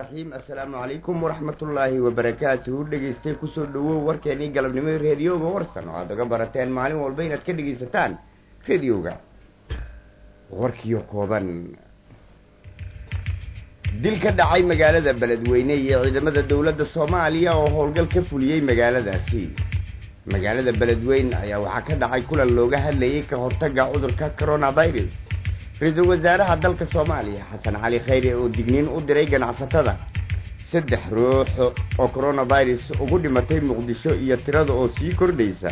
raxiim assalaamu calaykum waraxmatullaahi wabarakaatuhu dhegaystay kusoo dhawow warkeenii galabnimo reediyoga warsan oo aad oga barateen maalin walba inaad ka dhegaysataan reediyoga warkiyo kooban dil ka dhacay magaalada beledweyne iyo ciidamada dowladda soomaaliya oo howlgal ka fuliyey magaaladaasi magaalada beledweyne ayaa waxaa ka dhacay kulan looga hadlayay ka hortagga cudurka coronavirus ra-iisul wasaaraha dalka soomaaliya xasan cali khayre oo digniin u diray ganacsatada saddex ruux oo coronavirus ugu dhimatay muqdisho iyo tirada oo sii kordhaysa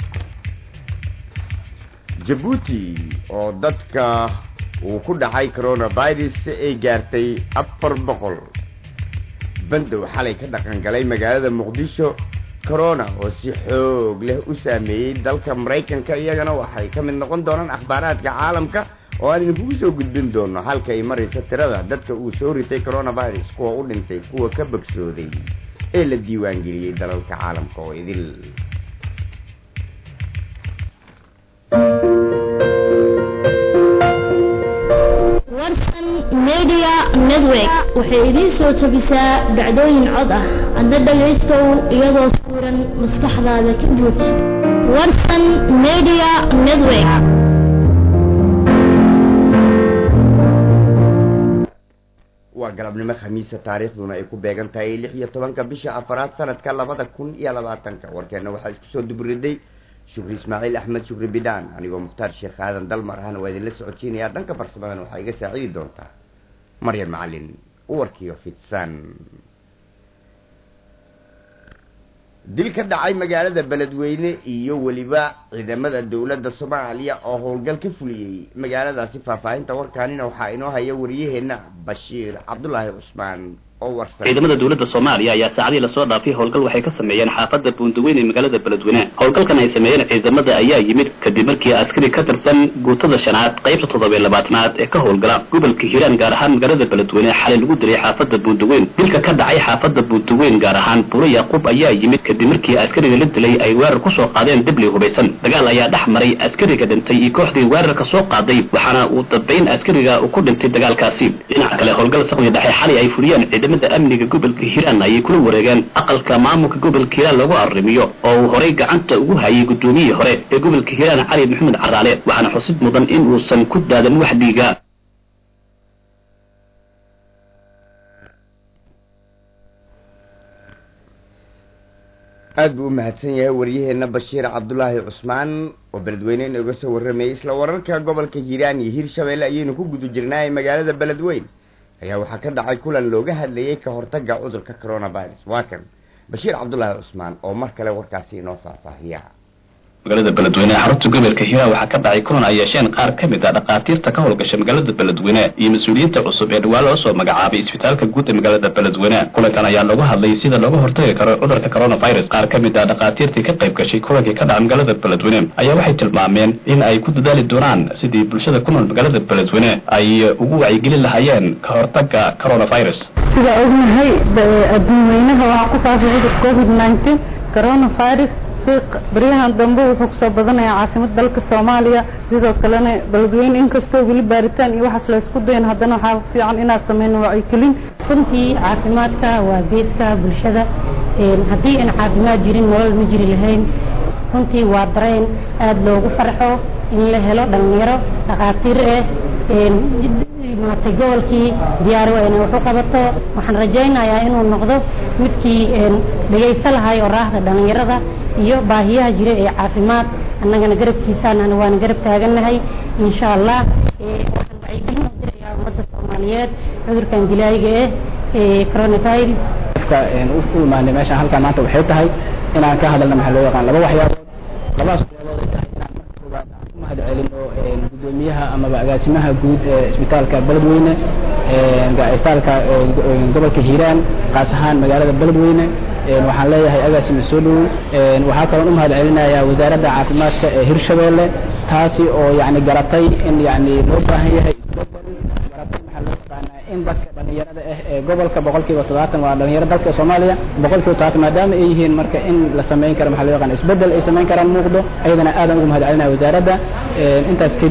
jabuuti oo dadka uu ku dhacay coronavirus ay gaartay afar boqol bandow xalay ka dhaqan galay magaalada muqdisho corona oo si xoog leh u saameeyey dalka maraykanka iyagana waxay ka mid noqon doonaan akhbaaraadka caalamka oo aan idinkugu soo gudbin doono halka ay maraysa tirada dadka uu soo ritay coronavirus kuwa u dhintay kuwa ka bogsooday ee la diiwaangeliyey dalalka caalamka oo idil warsan media network waxay idiin soo jebisaa dhacdooyin cod ah adna dhagaystow iyadoo sawiran maskaxdaada ka buuj warsan media network waa galabnimo khamiisa taariikhduna ay ku beegan tahay lix iyo tobanka bisha afaraad sanadka labada kun iyo labaatanka warkeena waxaa isku soo dubriday shukri ismaaciil axmed shukri bidhaan anigoo mukhtaar sheekh aadan dalmar ahna waa idinla socodsiinayaa dhanka farsamadan waxaa iga saacidi doontaa maryam macalin warkiyo fidsan dil ka dhacay magaalada beledweyne iyo weliba ciidamada dowladda soomaaliya oo howlgal ka fuliyey magaaladaasi faahfaahinta warkaanina waxaa inoo haya wariyaheenna bashiir cabdulaahi cusmaan oo warsan ciidamada dowladda soomaaliya ayaa saacadii lasoo dhaafay howlgal waxay ka sameeyeen xaafadda buundaweyn ee magaalada beledweyne howlgalkan ay sameeyeen ciidamada ayaa yimid kadib markii askari ka tirsan guutada shanaad qaybta toddobiy labaatanaad ee ka howlgala gobolka hiiraan gaar ahaan magaalada beledweyne xalay lagu dilay xaafadda buundaweyn dilka ka dhacay xaafadda buundaweyn gaar ahaan buuro yaquub ayaa yimid kadib markii askariga la dilay ay weerar kusoo qaadeen dibli hubaysan dagaal ayaa dhex maray askariga dhintay iyo kooxdii weerarka soo qaaday waxaana uu dambayn askariga uu ku dhintay dagaalkaasi dhinaca kale howlgal saqdi dhexe xalay ay fuliyeen ciidamada amniga gobolka hiiraan ayay kula wareegeen aqalka maamulka gobolka hiiraan lagu arrimiyo oo uu horay gacanta ugu hayay guddoomiyihii hore ee gobolka hiiraan cali maxamed caraale waxaana xusid mudan in uusan ku daadan wax dhiiga aada buu u mahadsan yahay waryaheena bashiir cabdulaahi cusmaan oo beledweyne inooga soo warramayay isla wararka gobolka hiiraan iyo hiirshabeelle ayaynu ku guda jirnaa ee magaalada beledweyn ayaa waxaa ka dhacay kulan looga hadlayay ka hortagga cudurka coronavirus waa kan bashiir cabdulaahi cusmaan oo mar kale warkaasi inoo faahfaahiya magaalada beledweyne xarunta gobolka hiiraan waxaa ka dhacay kulan ay yeesheen qaar ka mid a dhakhaatiirta ka howlgasha magaalada beledweyne iyo mas-uuliyiinta cusub ee dhawaan loo soo magacaabay isbitaalka guud ee magaalada beledweyne kulankan ayaa looga hadlayay sida looga hortagi karo cudurka coronavirus qaar ka mid a dhakhaatiirtii ka qayb gashay kulankii ka dhacay magaalada beledweyne ayaa waxay tilmaameen in ay ku dadaali doonaan sidii bulshada ku nool magaalada beledweyne ay ugu wacyigelin lahaayeen ka hortagga coronavirus sida ognahay adduun weynaha waxaa ku faafay cudur covid nineteen coronavirus baryahan dambe wuxuu kusoo badanayaa caasimada dalka soomaaliya sidoo kalena beledweyne inkastoo weli baaritaan iyo waxaas la isku dayan haddana waxaa fiican inaad sameyno wacyigelin runtii caafimaadka waa geeska bulshada haddii aan caafimaad jirin nolol ma jiri lahayn runtii waa dareen aada loogu farxo in la helo dhalinyaro dhakhaatiir ah maaragtay gobolkii diyaari waa inay wax u qabato waxaan rajaynayaa inuu noqdo midkii dhegaysto lahay oo raahda dhalinyarada iyo baahiyaha jira ee caafimaad annagana garabkiisaan waana garab taagannahay insha allah waxaan wacyigelin u dirayaa ummadda soomaaliyeed cudurkan dilaayiga ah ee coronavirus u imaanay meeshaan halkaa maanta waxay tahay inaan ka hadalna maxaa loo yaqaan laba waxyaabood labadaas waxyaabood ay tahay inaan marka koowaad aan ku mahad celino gudoomiyaha amaba agaasimaha guud ee isbitaalka beledweyne isbitaalka gobolka hiiraan qaas ahaan magaalada beledweyne waxaan leeyahay agaasima soo dhowow waxaa kaloon u mahad celinayaa wasaaradda caafimaadka ee hirshabeelle taasi oo yani garatay in yani loo baahan yahay isbedel garatay maxaa loo yaqaanaa in dadka dhalinyarada ah ee gobolka boqolkiiba toddobaatan waa dhalinyaro dalka soomaaliya boqolkiiba toddobaatan maadaama ay yihiin marka in la samayn karo maxaa loo yaqaan isbedel ay samayn karaan muuqdo ayadana aadan ugu mahad celinaya wasaaradda intaas kadib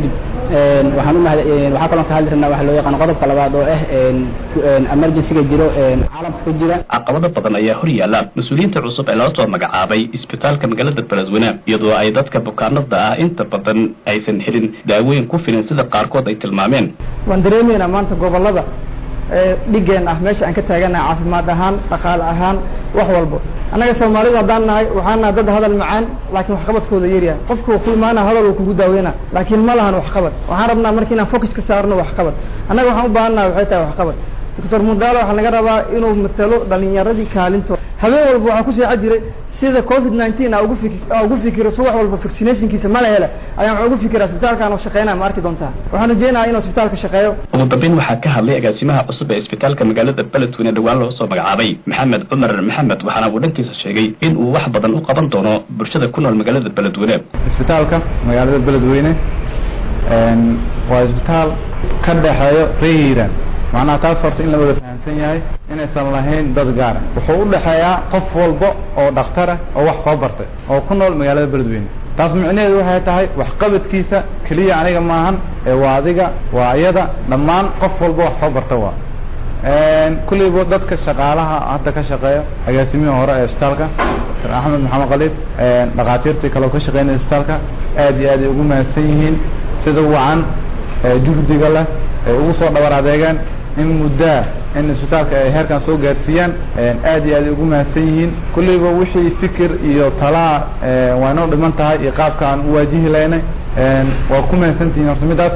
waxaan u mahad waxaa kaloo ka hadli rabnaa waxa loo yaqaan qodobka labaad oo ah emergencyga jiro caalamka ka jira caqabado badan ayaa hor yaalla mas-uuliyiinta cusub ee loo soo magacaabay isbitaalka magaalada beledweyne iyadoo ay dadka bukaanada ah inta badan aysan helin daaweyn ku filan sida qaarkood ay tilmaameen waan dareemaynaa maanta gobolada dhigeen ah meesha aan ka taaganahay caafimaad ahaan dhaqaale ahaan wax walbo annaga soomaalidu haddaan nahay waxaan nahay dad hadal macaan laakiin waxqabadkooda yaryahay qofku ku imaana hadal uu kugu daaweyna laakiin ma lahan waxqabad waxaan rabnaa marka inaan focus ka saarno waxqabad annaga waxaan u baahan nahay waxay tahay waxqabad doctor mudaalo waxaa laga rabaa inuu matalo dhalinyaradii kaalinto habeen walba waxaa ku seexa jiray sida covid nineteen a ugu fik ugu fikiro subax walba vaccinationkiisa ma la hele ayaan waxaa ugu fikiraa isbitaalkaan oo shaqeynaya ma arki doontaa waxaan rajeynayaa inuu isbitaalka shaqeeyo ugu dambeyn waxaa ka hadlay agaasimaha cusub ee isbitaalka magaalada beledweyne dhowaan loo soo magacaabay maxamed cumar maxamed waxaana uu dhankiisa sheegay in uu wax badan u qaban doono bulshada ku nool magaalada beledweyne isbitaalka magaalada beledweyne waa isbitaal ka dhexeeyo reeran macnaha taas horta in la wada fahamsan yahay inaysan lahayn dad gaara wuxuu u dhexeeyaa qof walba oo dhakhtarah oo wax soo bartay oo ku nool magaalada beledweyne taas micnaheedu waxay tahay waxqabadkiisa keliya aniga maahan ee waa adiga waa iyada dhammaan qof walba wax soo barta waa kulleyba dadka shaqaalaha hadda ka shaqeeya agaasimihii hore ee isbitaalka dr axmed maxamed khaliif dhakhaatiirtii kale oo ka shaqeynaya isbitaalka aad iyo aad ay ugu mahadsan yihiin sida wacan juhdiga leh ay ugu soo dhabar adeegaan in muddaa in isbitaalka ay heerkan soo gaarsiiyaan aad iyo aad ay ugu mahadsan yihiin kulleyba wixii fikir iyo talaa waa inoo dhiman tahay iyo qaabka aan u waajihi laynay waa ku mahadsantihiin horta midaas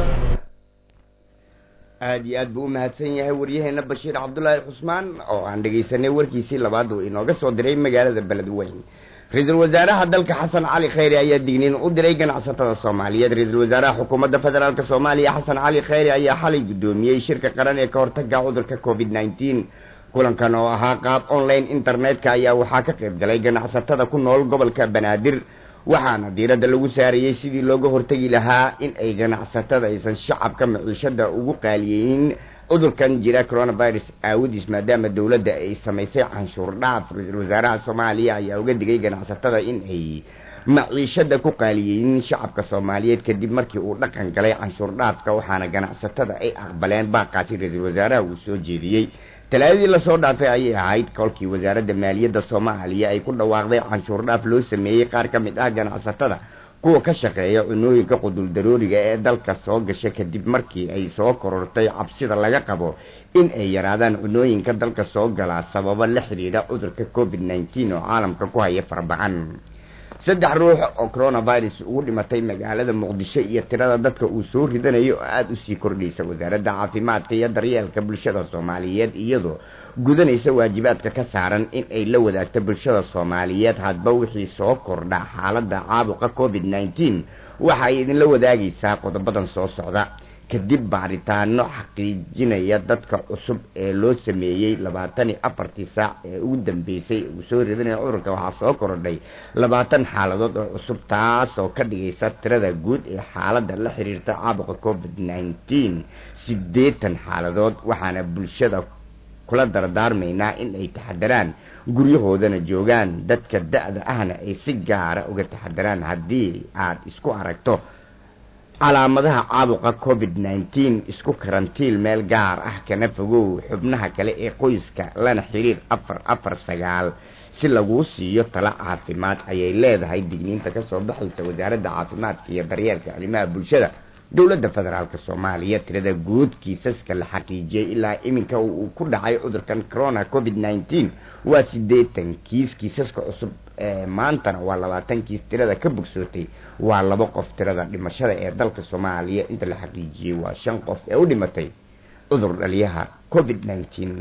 aada iyo aad buu u mahadsan yahay waryaheena bashiir cabdullaahi cusmaan oo aan dhegaysanay warkiisii labaad uu inooga soo diray magaalada beledweyne ra-iisul wasaaraha dalka xasan cali khayre ayaa digniin u diray ganacsatada soomaaliyeed ra-iisul wasaaraha xukuumadda federaalk soomaaliya xasan cali khayre ayaa xalay guddoomiyey shirka qaran ee ka hortaga cudurka covid nneteen kulankan oo ahaa qaab online internetka ayaa waxaa ka qayb galay ganacsatada ku nool gobolka banaadir waxaana diiradda lagu saarayey sidii looga hortegi lahaa in ay ganacsatada aysan shacabka maciishada ugu qaaliyeynin cudurkan jira coronavirus aawadiis maadaama dowladda ay samaysay canshuur dhaaf ra-iisul wasaaraha soomaaliya ayaa uga digay ganacsatada in ay maciishada ku qaaliyeynin shacabka soomaaliyeed kadib markii uu dhaqan galay canshuur dhaafka waxaana ganacsatada ay aqbaleen baaqaasi ra-iisul wasaaraha uu soo jeediyey talaadadii lasoo dhaafay ayay ahayd kolkii wasaaradda maaliyadda soomaaliya ay ku dhawaaqday canshuur dhaaf loo sameeyey qaar ka mid ah ganacsatada kuwa ka shaqeeya cunooyinka quduldarooriga ee dalka soo gasha kadib markii ay soo korortay cabsida laga qabo in ay yaraadaan cunooyinka dalka soo galaa sababo la xidhiidha cudurka covid nneteen oo caalamka ku haya farbacan saddex ruux oo coronavirus ugu dhimatay magaalada muqdisho iyo tirada dadka uu soo ridanayo oo aada usii kordhaysa wasaaradda caafimaadka iyo daryeelka bulshada soomaaliyeed iyadoo gudanaysa waajibaadka ka saaran in ay la wadaagto bulshada soomaaliyeed hadba wixii soo kordha xaaladda caabuqa covid nneteen waxa ay idinla wadaagaysaa qodobadan soo socda kadib baaritaano xaqiijinaya dadka cusub ee loo sameeyey labaatan iyo afartii saac ee ugu dambeysay uu soo ridanaya cudurka waxaa soo kordhay labaatan xaaladood oo cusub taas oo ka dhigaysa tirada guud ee xaaladda la xiriirta caabuqa covid nneteen siddeetan xaaladood waxaana bulshada kula dardaarmaynaa in ay taxadaraan guryahoodana joogaan dadka da-da ahna ay si gaara uga taxadaraan haddii aad isku aragto calaamadaha caabuqa covid nneteen isku karantiil meel gaar ah kana fogow xubnaha kale ee qoyska lana xiriir afar afar sagaal si laguu siiyo talo caafimaad ayay leedahay digniinta kasoo baxaysa wasaaradda caafimaadka iyo daryeelka arrimaha bulshada dowladda federaalk soomaaliya tirada guud kiisaska la xaqiijiyey ilaa iminka uu ku dhacay cudurkan corona covid nneteen waa siddeetan kiis kiisaska cusub ee maantana waa labaatan kiis tirada ka bogsootay waa laba qof tirada dhimashada ee dalka soomaaliya inta la xaqiijiyey waa shan qof ee u dhimatay cudur dhaliyaha covid nneteen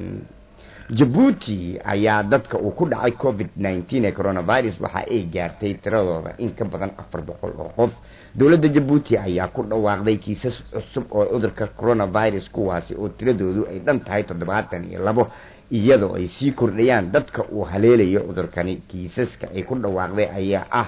jabuuti ayaa dadka uu ku dhacay covid nneteen ee coronavirus waxa ay gaartay tiradooda in ka badan afar boqol oo qof dowladda jabuuti ayaa ku dhawaaqday kiisas cusub oo cudurka coronavirus kuwaasi oo tiradoodu ay dhan tahay toddobaatan iyo labo iyadoo ay sii kordhayaan dadka uu haleelayo cudurkani kiisaska ay ku dhawaaqday ayaa ah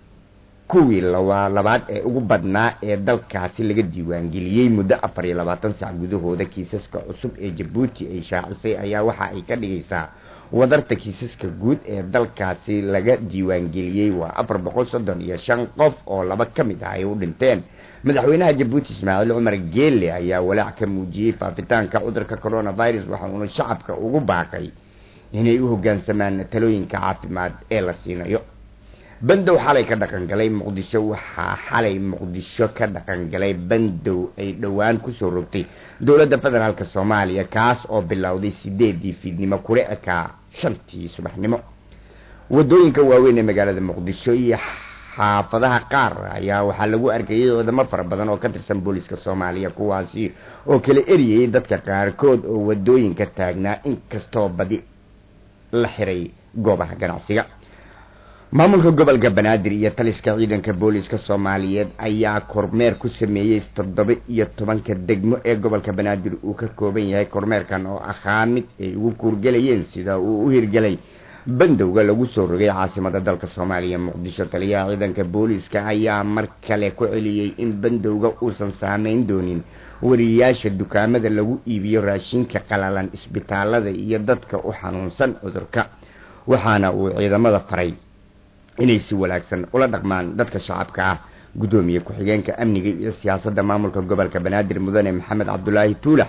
kuwii laba labaad ee ugu badnaa ee dalkaasi laga diiwaangeliyey muddo afar iyo labaatan sac gudahooda kiisaska cusub ee jabuuti ay shaacisay ayaa waxa ay ka dhigaysaa wadarta kiisaska guud ee dalkaasi laga diiwaangeliyey waa afar boqol soddon iyo shan qof oo laba ka mid ah ay u dhinteen madaxweynaha jabuuti ismaaciil cumar geele ayaa walaac ka muujiyey faafitaanka cudurka coronavirus waxa uuna shacabka ugu baaqay inay u hoggaansamaan talooyinka caafimaad ee la siinayo bandow xalay ka dhaqan galay muqdisho waxaa xalay muqdisho ka dhaqan galay bandow ay dhowaan kusoo rogtay dowladda federaalk soomaaliya kaas oo bilowday sideedii fiidnimo kula ekaa shantii subaxnimo wadooyinka waaweyn ee magaalada muqdisho iyo xaafadaha qaar ayaa waxaa lagu arkayay wadamo fara badan oo ka tirsan booliska soomaaliya kuwaasi oo kala eriyayay dadka qaarkood oo wadooyinka taagnaa inkastoo badi la xiray goobaha ganacsiga maamulka gobolka banaadir iyo taliska ciidanka booliska soomaaliyeed ayaa kormeer ku sameeyey toddoba iyo tobanka degmo ee gobolka banaadir uu ka kooban yahay kormeerkan oo ahaa mid ay ugu kuurgelayeen sida uu u hirgelay bandowga lagu soo rogay caasimada dalka soomaaliya muqdisho taliyaha ciidanka booliska ayaa mar kale ku celiyey in bandowga uusan saameyn doonin wariyayaasha dukaamada lagu iibiyo raashinka qalalan isbitaalada iyo dadka u xanuunsan cudurka waxaana uu ciidamada faray inay si wanaagsan ula dhaqmaan dadka shacabka ah guddoomiye ku-xigeenka amniga iyo siyaasadda maamulka gobolka banaadir mudane maxamed cabdulaahi tuulax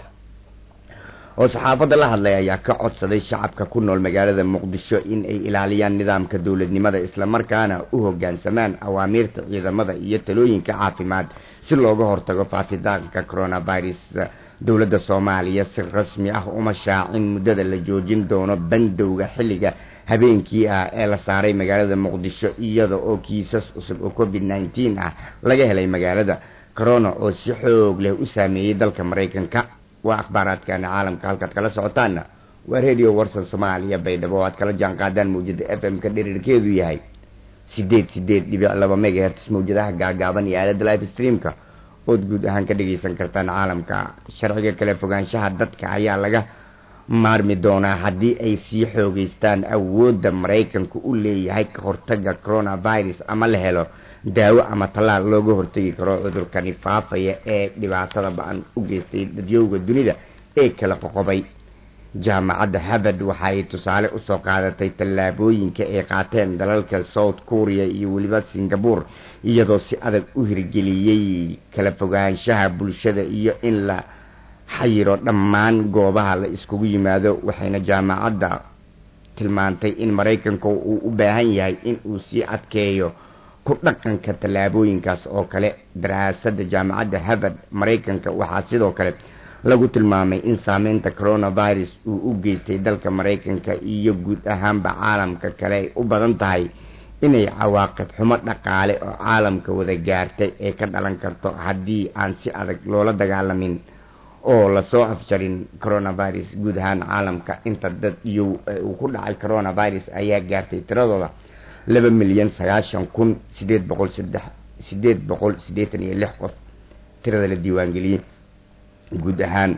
oo saxaafadda la hadlay ayaa ka codsaday shacabka ku nool magaalada muqdisho in ay ilaaliyaan nidaamka dowladnimada islamarkaana u hoggaansamaan awaamiirta ciidamada iyo talooyinka caafimaad si looga hortago faafitaanka coronavirus dowladda soomaaliya si rasmi ah uma shaacin muddada la joojin doono bandowga xilliga habeenkii ah ee la saaray magaalada muqdisho iyada oo kiisas cusub oo covid nneteen ah laga helay magaalada corona oo si xoog leh u saameeyey dalka maraykanka waa akhbaaraadkana caalamka halkaad kala socotaana waa radio warsan soomaaliya baydhabo oo aad kala jaan qaadaan mawjada f m ka dhirirkeedu yahay sideed sideed dhibic laba megaherts mawjadaha gaagaaban iyo aalada live streamka ood guud ahaan ka dhagaysan kartaan caalamka sharciga kale fogaanshaha dadka ayaa laga maarmi doonaa haddii ay sii xoogeystaan awoodda maraykanku u leeyahay ka hortaga coronavirus ama la helo daawo ama tallaal looga hortagi karo cudurkani faafaya ee dhibaatada ba-an u geystay dadyowga dunida ee kala qoqobay jaamacadda harvard waxa ay tusaale usoo qaadatay tallaabooyinka ay qaateen dalalka south korea iyo weliba singapore iyadoo si adag u hirgeliyey kala fogaanshaha bulshada iyo in la xayiro dhammaan goobaha la iskugu yimaado waxayna jaamacadda tilmaantay in maraykanka uu u baahan yahay in uu sii adkeeyo ku dhaqanka tallaabooyinkaas oo kale daraasadda jaamacadda harvard maraykanka waxaa sidoo kale lagu tilmaamay in saameynta coronavirus uu u geystay dalka maraykanka iyo guud ahaanba caalamka kale ay u badan tahay inay cawaaqib xumo dhaqaale oo caalamka wada gaartay ee ka dhalan karto haddii aan si adag loola dagaalamin oo lasoo afjarin coronavirus guud ahaan caalamka inta dad iyo uu ku dhacay coronavirus ayaa gaartay tiradooda laba milyan sagaashan kun sideed boqol saddex sideed boqol siddeetan iyo lix qof tirada la diiwaangeliyey guud ahaan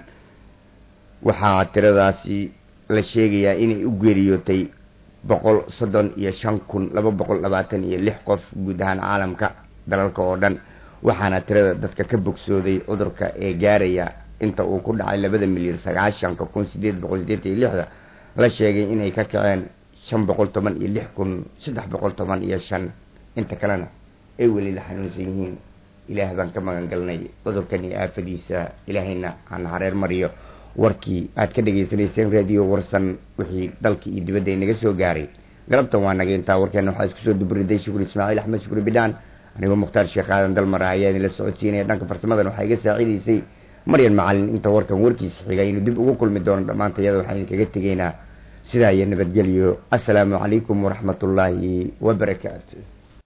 waxaa tiradaasi la sheegayaa inay u geeriyootay boqol soddon iyo shan kun laba boqol labaatan iyo lix qof guud ahaan caalamka dalalka oo dhan waxaana tirada dadka ka bogsooday cudurka ee gaaraya inta uu ku dhacay labada milyan sagaashanka kun sideed boqol sideetan iyo lixda la sheegay inay ka kaceen shan boqol toban iyo lix kun saddex boqol toban iyo shan inta kalena ay weli la xanuunsan yihiin ilaah baan ka magan galnay cudurkan iyo aafadiisa ilaahayna hana hareer mariyo warkii aad ka dhagaysanayseen radio warsan wixii dalka iyo dibadda inaga soo gaaray galabtan waa naga intaa warkeena waxaa isku soo duburiday shukri ismaaciil axmed shukri bidhaan anigoo mukhtaar sheekh aadan dalmara ayaa idinla socodsiinaya dhanka farsamadan waxaa iga saacidaysay maryan macalin inta warkan warkiisa xiga inuu dib ugu kulmi doono dhammaanta iyada waxaan idinkaga tegaynaa sidaa iyo nabadgelyo assalaamu calaykum waraxmatullaahi wabarakaatu